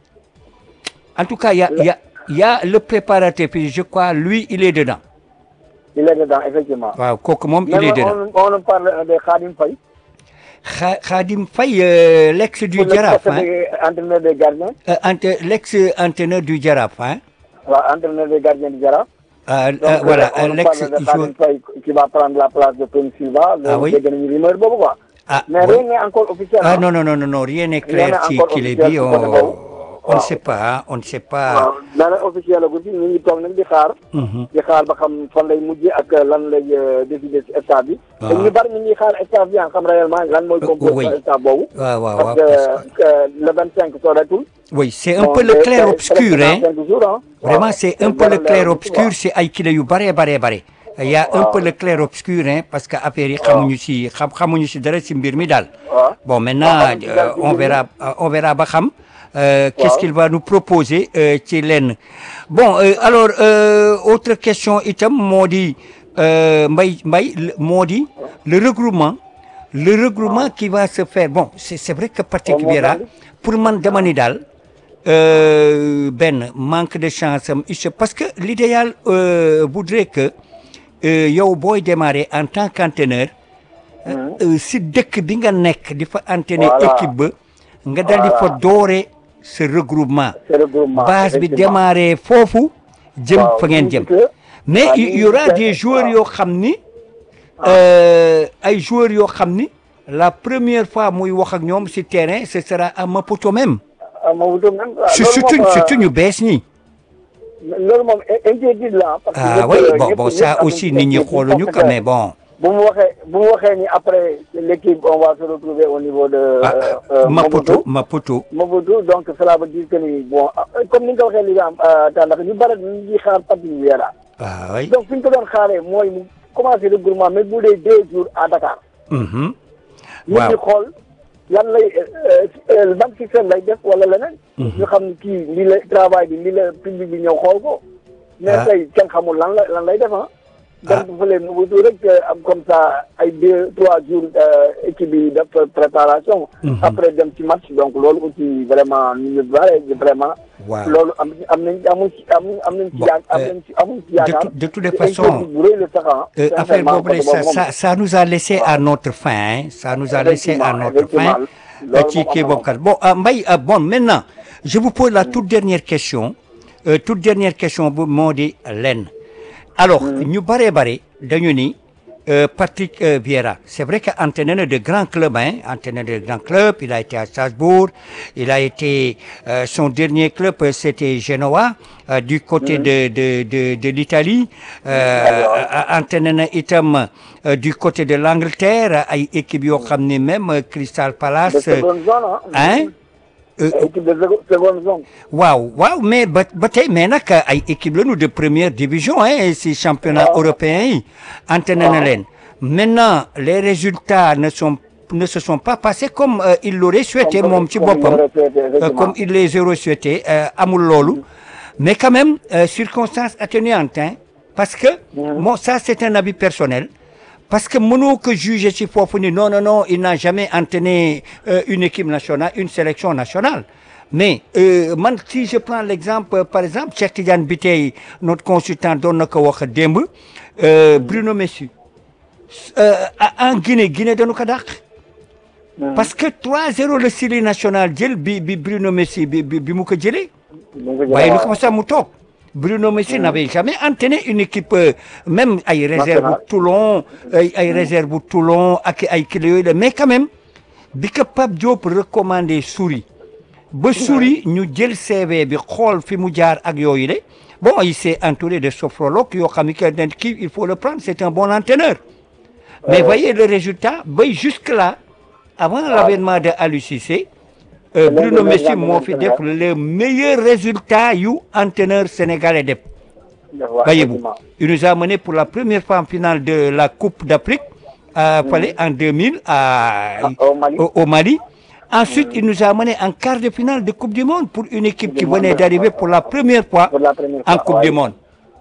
en tout cas il y a il y a il y a le préparateur physique je crois lui il est dedans. il est dedans effectivement. waaw kooku moom il est dedans. on on parle de Khadim Faye. Kha Khadim Faye euh, l'ex du Jaraaf hein. entraîneur des gardiens. Euh, entre l'ex entraîneur du Jaraaf hein. waaw entraîneur des gardiens du Jaraaf. Euh, Donc, euh, voilà on l'ex parle de joueur Khadim Faye qui va prendre la place de Tony Silva. Ah oui. dégg nañu rumeur boobu quoi. ah mais oui. rien n'est encore officiel. ah hein. non non non non non rien n'est Rien clair n'est ci encore ci les officiel bi ci on côté boobu. on ne Waaw. sait pas hein, on ne sait pas. waaw dana officiel la guddi ñu ngi toog nag di xaar. Mhm. di xaar ba xam fan lay mujjee ak lan lay euh, décider ci staff bi. Ah. te ñu bari ñu ngi xaar staff bi ah xam réellement lan mooy oui. composé staff boobu. waaw waaw parce waaw que que le 25 sooreetul. oui c'est un Bon, peu le te- clair te- obscur te- hein. cinq jours, hein. Vraiment, Waaw. c'est Te un peu le dara clair leerul ci obscur, quoi. c'est ay kilo yu bare bare bare. Il y a un Waaw. peu le clair obscur hein parce que affaire yi Waaw. xamuñu si xam xamuñu si dara si mbir mi daal. waaw. Bon maintenant Waaw, xamuñu si dara euh, si on mbir mi. verra euh, on verra ba xam euh, qu'est-ce Waaw. qu'il va nous proposer euh, ci lenn. Bon euh, alors euh, autre question itam moo di euh, mbay mbay le- moo di le regroupement le regroupement qui va se faire bon c'est c'est vrai que Patrick Moom moo Vieira tax. pour man dama ni daal euh, benn manque de chance am il se- parce que l'idéal euh, voudrait que euh, yow booy démarrer en tant qu'entraîneur euh, si dëkk bi nga nekk di fa entraîner Voilà. équipe ba nga dal di fa Voilà. doore ce regroupement C'est le regroupement, base bi effectivement. démarrer foofu jëm Waaw, fa ngeen ñu jëm ngi ci mais waaw, il ñu y ngi aura ci des joueurs waaw. yoo xam ni euh, ay joueurs yoo xam ni la première fois muy wax ak ñoom si terrain ce sera à Maputo même ah ma wutoon même. waaw, su loolu surtout moom, euh, surtout ñu bees ñi loolu moom in- inquiétude la. parce que ah ñëpp, oui euh, bon ñëpp- bon ñëpp ça am aussi nañu nit ñi inquiétude xooluñu parce quand que- même bon bu mu waxee bu mu waxee ni après l'équipe on va se retrouver au niveau de. ah Maputo Maputo. Maputo donc cela veut dire que ni bon comme ni nga ko waxee li nga am tàndax ñu bëri ñu ngi xaar Patrick Vieira. ah oui donc fi ñu ko doon xaaree mooy mu commencé regroupement mais bu dee deux jours à Dakar. Mhm. ñu ngi xool lan lay ban système lay def wala leneen. ñu xam ni kii lii la travail bi lii la public bi ñëw xool ko. mais tey kenn xamul lan la lan lay def ah. dem fële Mobutu rek am comme ça ay deux trois jours équipe bi def préparation. après dem ci match donc loolu aussi vraiment ñu ngi bare vraiment. waaw loolu am am nañ amuñ ci am nañ ci yaakaar am nañ ci amuñ ci yaakaar. de toutes les façons bu rëy la sax ah. affaire boobu de ça ça ça nous a laissé à notre fin hein. ça nous a laissé à notre fin. ci kii boobu kat bon Mbaye bon maintenant je vous pose la toute dernière question toute dernière question bu moo di lenn. alors ñu bëree bëri dañu ni Patrick Vieira c'est vrai que entraîneur de grands clubs hein entraîneur de grands clubs il a été à Strasbourg il a été son dernier club c'était Genoa du côté de de de de l'Italie entraîneur na itam du côté de l'Angleterre ay équipe yoo xam ne même Crystal Palace hein équipe de seconde zone. waaw waaw mais ba ba tey mais nag ay équipe lañu de première division hein si championnat européen yi entraîné na leen maintenant les résultats ne sont ne se sont pas passés comme il l'aurait souhaité moom ci boppam comme il les aurait souhaité amul loolu mais quand même circonstances atténuantes hein parce que bon ça c'est un avis personnel parce que mënoo ko juger ci foofu ni non non non il n'a jamais entraîné euh, une équipe nationale une sélection nationale mais euh, man si je prends l'exemple par exemple Cheikh Tidiane Bitèye notre consultant doon na ko wax démb euh, Bruno Messi en Guinée Guinée dañu ko dàq parce que 3-0 le Syrie national jël bi bi Bruno Messi bi bi mu ko jëlee waaye lu ko sax mu toog Bruno Messi n'avait jamais entraîné une équipe même ay réserve bu Toulon ay ay réserve bu Toulon ak ay kilo yooyu la mais quand même bi ko Pape Diop recommandé Souris ba Souris ñu jël CV bi xool fi mu jaar ak yooyu de bon il s'est entouré de sophrologues yoo xam ne que kii il faut le prendre c'est un bon entraîneur mais voyez le résultat bay jusque là avant l'avènement de Aliou Cissé Euh, Bruno Messi moo fi def le meilleur résultat yu entraîneur sénégalais def voyez-vous il nous a mené pour la première fois en finale de la Coupe d'Afrique euh, fallait en 2000 à au Mali, au, au Mali. ensuite il nous a mené en quart de finale de Coupe du Monde pour une équipe qui venait d'arriver pour la première fois pour la première en fois, Coupe ouais. du Monde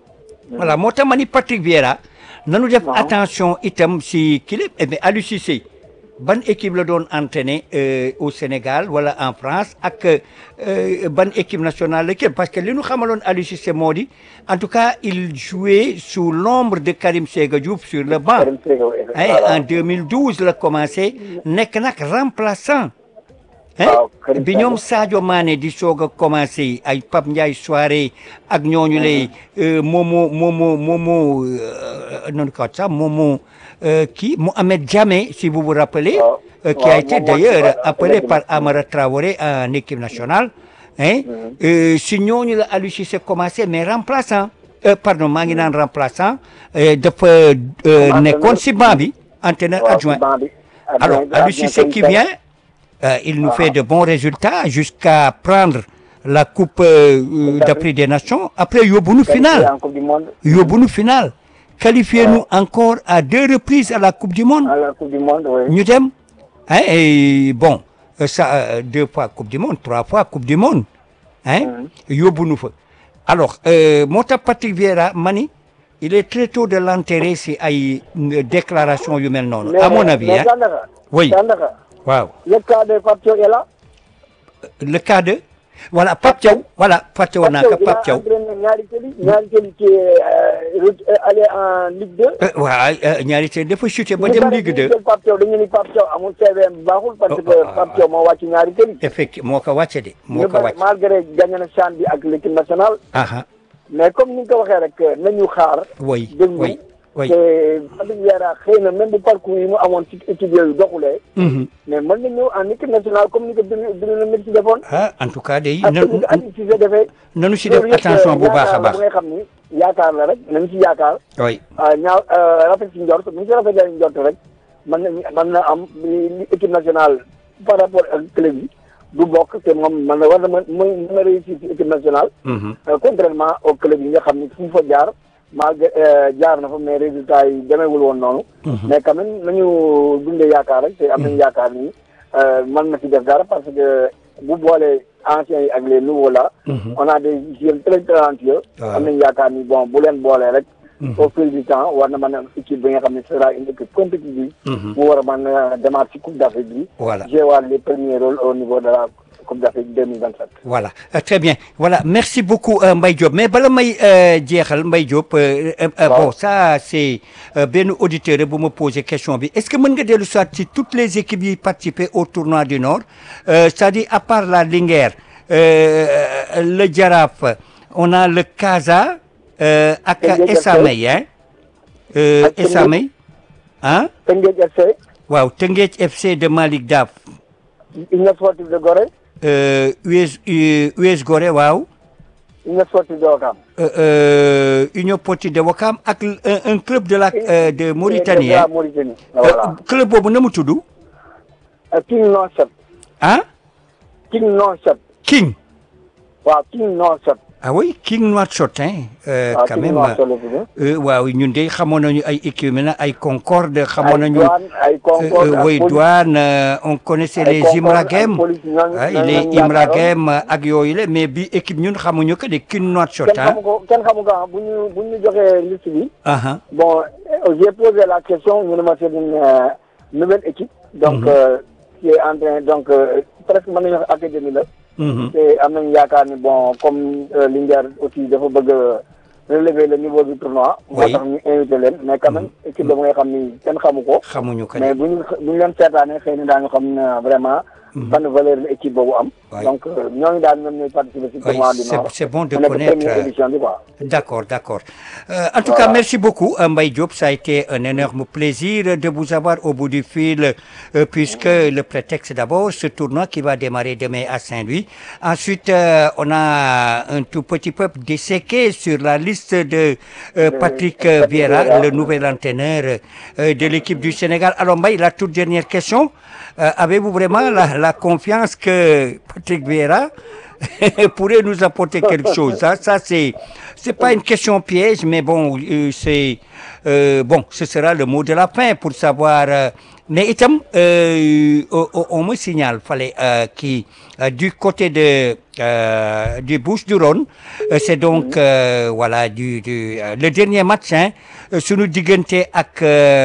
voilà moo tax ma ni Patrick Vieira nanu def Waaw. attention itam si kii la eh bien Aliou Cissé ban équipe la doon entraîné euh, au Sénégal wala en France ak euh, ban équipe nationale la kii parce que li ñu xamaloon Aliou Cissé moo di en tout cas il jouait sous l'ombre de Karim Séga Diouf sur le banc Karim Séga, ouais. Hein, Voilà. en 2012 la commencé nekk nag remplaçant hein Waaw, Karim bi Séga. ñoom Sadio Mané di soog a commencé ay Pape Ndiaye soirée ak ñooñu lay euh, Momo Momo Momo euh, non quoi ça Momo euh, qui Mohamed Diamé si vous vous rappelez Waaw. euh, qui a Waaw, été Momo, d'ailleurs ouais, appelé effectivement. par Amara Traoré en équipe nationale hein euh, si ñooñu la Aliou Cissé commencé mais remplaçant euh, pardon maa ngi naan remplaçant euh, dafa euh, entraîneur. nekkoon si banc bi entraîneur Waaw, adjoint banc bi. alors Adjoint- Aliou adjoint Cissé Karim qui Séga. vient euh, il nous fait de bons résultats jusqu'à prendre la coupe euh, euh, d'Afrique des Nations après yóbbu nu Qualifié finale en Coupe du Monde. yóbbu nu finale qualifié nu encore à deux reprises à la coupe du monde À la Coupe du Monde, oui. ñu dem hein et bon euh, ça euh, deux fois coupe du monde trois fois coupe du monde hein yóbbu nu fa alors euh, moo tax Patrick Vieira mani il est très tôt de l'enterrer si ay euh, déclaration yu mel noonu à mon avis mais hein Sandaga, Oui. Sandaga, waaw le cas de Pape Thiaw est là. le cas de voilà Pape Thiaw voilà fàtte woon naa ko il a Pape Thiaw entraîné ñaari tëli ñaari tëli qui est euh, re- euh, allé en Ligue 2. Euh, waaw euh, ñaari te dafa chuté ba ñu dem bari Ligue ñu 2 jël Pape Thiaw dañu ni Pape Thiaw amul CVM bu baaxul parce Oh, que oh, Pape Thiaw moo wàcc ñaari tëli. effectivement moo ko wàcce de moo ñu ko bari wàcc malgré gagné na CHAN bi ak l'équipe nationale aha mais comme ni nga ko waxee rek nañu xaar. oui déglu oui oui te Patrick Vieira xëy na même bu parcours yi mu amoon ci équipe yooyu doxulee. Mhm. mais mën na ñëw en équipe nationale comme ni ko Bruno Bruno Metsu defoon. ah en tout cas day ak na ni ko Aliou Cissé defee. nanu si def loolu yëpp attention bu baax a yaakaar la baax bu ngay xam ni yaakaar la rek nañ ci yaakaar oui ñaaw rafet ci njort bu ñu ci rafetee njort rek mën na mën na am li équipe nationale par rapport ak club yi du bokk te moom mën na war na mën mën na réussir ci équipe nationale contrairement au club yi nga xam ne fu mu fa jaar malgré jaar na fa mais résultat yi demeewul woon noonu mais quand même nañu dundee yaakaar rek te am nañu yaakaar ni mën na ci def dara parce que bu boolee anciens yi ak les nouveaux là on a des jeunes très talentueux am nañu yaakaar ni bon bu leen boolee rek au fil du temps war na mën a équipe bi nga xam ne sera une équipe compétitive mu war a mën a démarrer ci coupe d'Afrique bi voilà jouer les premiers rôles au niveau de la coupe d'Afrique 2027 voilà euh, très bien voilà merci beaucoup euh, Mbaye Diop mais bala may jeexal Mbaye Diop bon ça c'est benn auditeur bu ma posé question bi est-ce que mën nga dellu soit ci toutes les équipes yi participer au tournoi du Nord c'est-à-dire à part la Linguère le Jaraaf on a le Casa ak Esamay hein Esamay ah Teungueth FC waaw Teungueth FC de Malick Daf Union Sportive de Gorée US US Gorée waaw Union Sportive de Ouakam Union Sportive de Ouakam ak un club de la de Mauritanie de la Mauritanie voilà club boobu na mu tudd King Nouakchott ah King Nouakchott King waaw King Nouakchott ah oui King Nouakchott hein euh, waaw quand King même Nouakchott la tudd euh, waaw ñun de xamoon nañu ay équipe maintenant ay Concorde xamoon ay nañu douane ay Concorde euh, ak oui police. douane euh, on connaissait ay les Concorde Imragem ak police ñooñu- ah ñooñu les lañu yaakaaroon. Imragem ak yooyu la mais bi équipe ñun xamuñu que de King Nouakchott kenn ah xamu ko kenn xamu ko ah bu ñu bu ñu joxee liste bi ah bon euh, j'ai posé la question ñu ne ma c'est une euh, nouvelle équipe donc euh, qui est en train donc euh, presque mën nañu wax académie la mhm. te am nañu yaakaar ni bon comme euh, Linguère aussi dafa bëgg a relever le niveau du tournoi moo Oui. tax ñu invité leen mais quand même équipe la bu nga xam ni kenn xamu ko xamuñu que mais ne bu ñu bu ñu leen seetaanee xëy na daañu xam ne vraiment ban valeur la équipe boobu am Oui. donc euh, ñooñu daal ñoom ñooy participer ci Oui, tournoi du c'est- Nord c'est bon de mu nekk connaître, première euh, édition bi quoi D'accord, d'accord. Euh, en tout Voilà. cas, merci beaucoup, euh, Mbaye Diop. Ça a été un énorme plaisir de vous avoir au bout du fil, euh, puisque le prétexte d'abord, ce tournoi qui va démarrer demain à Saint-Louis. Ensuite, euh, on a un tout petit peu disséqué sur la liste de euh, Patrick euh, Patrick Vieira, Vieira. le nouvel entraîneur euh, de l'équipe du Sénégal. Alors, Mbaye, la toute dernière question. Euh, Avez-vous vraiment la, la confiance que Patrick Vieira pourrait nous apporter quelque chose. Ça, ça c'est, c'est pas une question piège, mais bon, euh, c'est, euh, bon, ce sera le mot de la fin pour savoir. euh, mais itam, euh, on, on me signale, fallait euh, qui euh, du côté de euh, du Bouche du Rhône, euh, c'est donc euh, voilà du, du euh, le dernier match, hein, euh, sunu diggante ak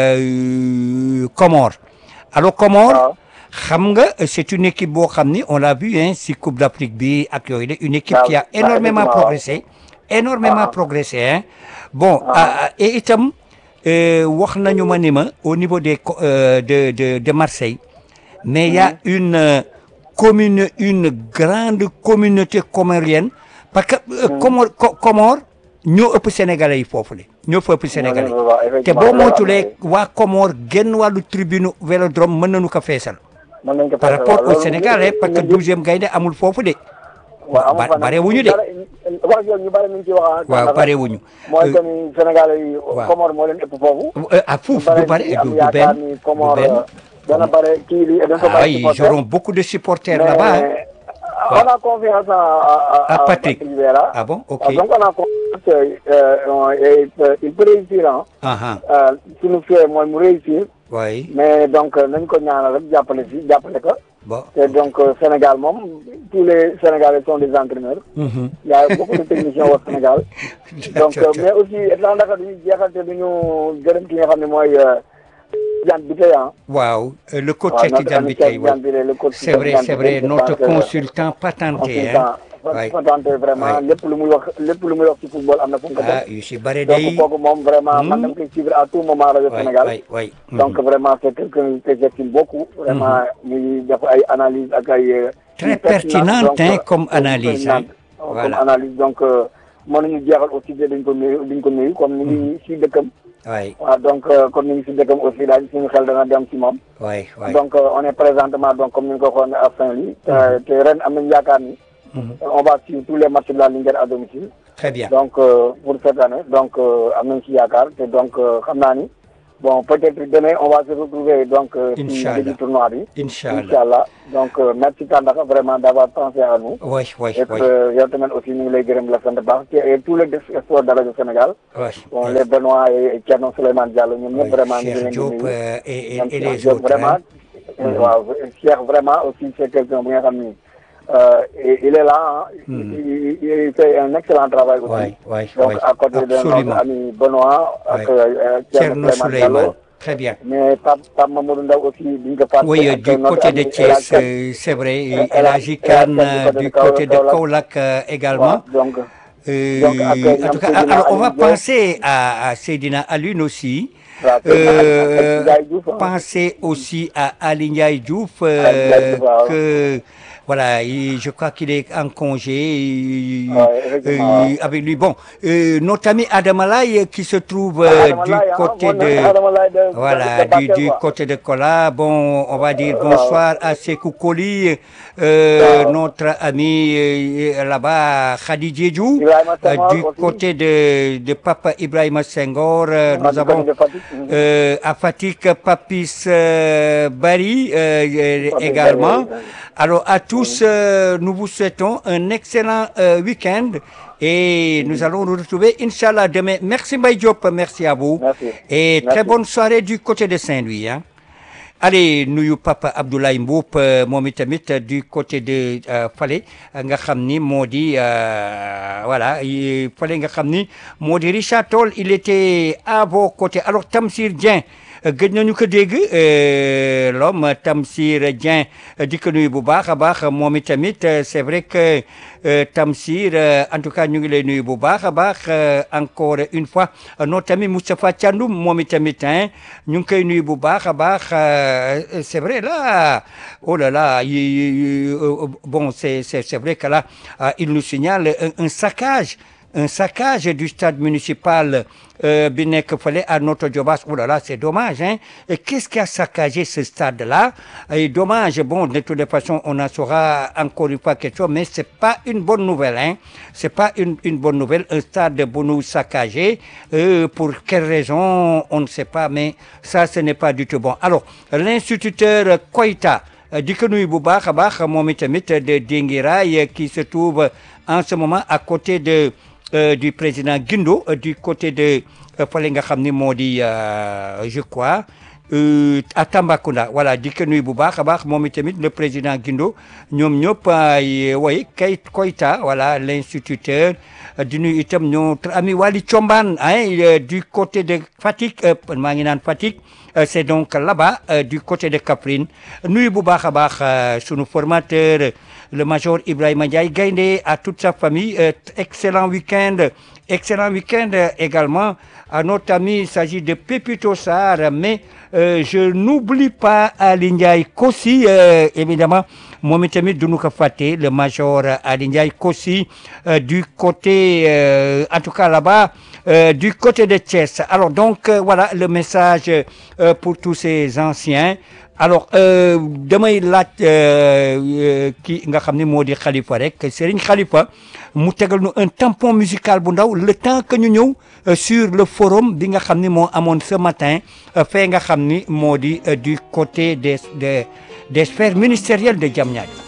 euh, Comores. Alors Comores. waaw xam nga c'est une équipe boo xam ni on l'a vu hein si Coupe d'Afrique bi ak yooyu la une équipe waaw qui a waaw, énormément effectivement, progressé énormément Ah. progressé hein bon ah, et itam euh, wax nañu ma ni ma au niveau des co- euh, de de de Marseille mais il y a une euh, commune une grande communauté comorienne parce que euh, Comore Co- Comore ñoo ëpp sénégalais yi foofu le ñoo fa ëpp sénégalais waaw, te effectivement, boo loolu am na moytulee de. waa Comore genn wàllu tribune vélodrome mën nañu ko feesal mën nañ ko par fexe, rapport waaw, au loolu Sénégal hein, ñu- parce que ñu- douzième gaynde amul foofu de waaw amul ba- fan. barewuñu de. Dara- wax yooyu ñu bare ñu ci wax waaw ndax barewuñu mooy que ni Sénégal yi waaw. Comore moo leen ëpp foofu Euh, ah fuuf du bare ñu du am du yaakaar benn ni du Comore benn dana bare kii li dañ ko ah bari ils supporter. auront beaucoup de supporters Mais là-bas hein. on a confiance en, à, À Patrick. Vieira. ah bon ok Ah, donc on a confiance euh, on- et il peut- il peut réussir hein. ah ah Euh, suñu fee mooy mu réussir oui mais donc euh, nañ ko ñaanal rek jàppale si jàppale ko bon te donc euh, Sénégal moom tous les Sénégalais sont des entraîneurs Mhm. il y a beaucoup de techniciens au Sénégal donc euh, mais aussi étant Dakar duñu jeexal te duñu gërëm ki nga xam ne mooy Diane Biteye ah waaw euh, le coach waaw Cheikh notre Tidiane ami Biteye Cheikh ouais. Diane Biteye le coach c'est vrai Cheikh c'est Diane vrai Biteye, je notre pense que- consultant patenté hein Ouais. consultant vraiment Ouais. lépp lu muy wax lépp lu muy wax ci football am na fu mu ko ah def yu si bare donc day kooku moom vraiment man Hmm. dama koy suivre à tout moment rajo oui Sénégal oui oui donc vraiment c'est quelqu'un que j'estime beaucoup vraiment muy def ay analyse ak ay euh, Très yu pertinentes, pertinente, donc, hein, euh, comme très analyse, hein. pertinente, euh, comme Voilà. analyse donc euh, mën nañu jeexal aussi te duñ ko nuyu duñ ko nuyu comme ni ngi si dëkkam oui waaw donc euh, comme ni ngi si dëkkam aussi daal suñu xel dana dem ci moom oui oui donc euh, on est présentement donc comme ni nga ko waxoon à Saint-Louis te te ren am nañu yaakaar ni Mhm. on va suivre tous les matchs de la Linguère à domicile très bien donc pour cette année donc am nañ ci yaakaar te donc xam naa ni bon peut-être demain on va se retrouver donc ci début tournoi bi Inch'Allah Inch'Allah donc merci Tandakha vraiment d'avoir pensé à nous oui oui et oui yow tamit aussi ñu ngi lay gërëm la sant baax et tous les sports de rajo Sénégal oui bon les Benoît et Thierno Souleymane Diallo ñoom ñëpp vraiment ñu ngi leen di Diop nuyu et ñoom et les Cheikh Diop autres vraiment waaw Cheikh vraiment aussi c'est quelqu'un bu nga xam ni il est là il il fait un excellent travail aussi oui oui donc oui à côté de absolument notre ami Benoît ak Thierno Thierno Souleymane Diallo Souleymane très bien mais Pape Pape Mamadou Ndaw aussi duñ ko fàtte Oui, euh, ak du notre côté de ami Thiès, El Hadj euh, c'est vrai. El El Hadj- Hadji El Hadj Kane, Kane euh, du du côté côté de de Kaolack. Kaolack euh, Kane. également. waaw donc Euh, Donc, après, en tout cas, Seydina alors on va Ali Diop. penser à, à Seydina Alune aussi. waaw Euh, Ndiaye Diouf, hein. penser aussi à Ali Ndiaye Diouf, euh, Ali Ndiaye Diouf, waaw. que voilà, il- je crois qu'il est en congé il- Ouais, effectivement, euh, ouais. avec lui. Bon, euh, notre ami Adamalaï qui se trouve euh, Adama du Laye, hein, côté mon de Adama Laye de- voilà, de- de du, Bakel, du quoi. côté de Kola. Bon, on va dire Euh, bonsoir à Sekou Koli, euh, waaw. notre ami euh, là-bas, Khadi Diédhiou. Ibrahima Euh, Senghor du aussi. côté de, de Papa Ibrahima Senghor, euh, Ah, nous du avons côté de Fatick, mhm. euh, à Fatik Papis euh, Bari euh, euh, Papis également. Bari, oui. Alors à tous, euh, nous vous souhaitons un excellent euh, week-end et nous allons nous retrouver Inch'Allah demain. Merci Mbaye Diop, merci à vous. Merci. Et Merci. très bonne soirée du côté de Saint-Louis. Hein. Allez nuyu Papa Abdoulaye Mboup euh, moom itamit euh, du côté de euh, fale euh, nga xam ni moo di euh, voilà yi- fale nga xam ni moo di Richard Toll il était à vos côtés alors Tamsir Dieng euh, gëj nañu ko dégg euh, l'homme Tamsir Dieng euh, di ko nuyu bu baax a baax moom itamit euh, c'est vrai que euh, Tamsir euh, en tout cas ñu ngi lay nuyu bu baax a baax euh, encore une fois euh, notre ami Moustapha Thiandoum moom itamit hein ñu ngi koy nuyu bu baax a baax euh, c'est vrai là oh là là il- il- euh, bon c'est c'est c'est vrai que là euh, il nous signale un, un saccage un saccage du stade municipal euh, bi nekk fële à Notto Diobass oh là là c'est dommage hein Et qu'est-ce qui a saccagé ce stade là et dommage bon de toutes les façons on en saura encore une fois quelque chose mais c'est pas une bonne nouvelle hein c'est pas une une bonne nouvelle un stade bu nu saccagé euh, pour quelle raison on ne sait pas mais ça ce n'est pas du tout bon alors l'instituteur Koïta euh, di ko nuyu bu baax a baax moom itamit de Dinguiraye qui se trouve en ce moment à côté de euh, du président Guindo euh, du côté de euh, fale nga xam ni moo di euh, je crois euh, à Tambacounda voilà di ko nuyu bu baax a baax moom itamit le président Guindo ñoom ñëpp ay way kay Koyta voilà l'instituteur euh, di nuyu itam notre ami Wali Thiombane hein, euh, du côté de Fatick euh, maa ngi naan Fatick Euh, c'est donc là-bas euh, du côté de Kaffrine nuyu bu baax a baax euh, sunu formateur le major Ibrahima Ndiaye Gaynde à toute sa famille euh, excellent week-end excellent week-end euh, également à notre ami il s'agit de Pépito Sarr mais euh, je n'oublie pas Ali Ndiaye Kossi euh, évidemment moom itamit duñu ko fàtte le major Ali Ndiaye Kossi euh, du côté euh, en tout cas là-bas euh, du côté de Thiès alors donc euh, voilà le message euh, pour tous ces anciens alors euh, damay laaj euh, ki nga xam ne moo di Khalifa rek Serigne Khalifa mu tegal nu un tampon musical bu ndaw le temps que ñu ñëw euh, sur le forum bi nga xam ni moo amoon ce matin euh, fee nga xam ni moo di euh, du côté des des des sphères ministérielles de Diamniadio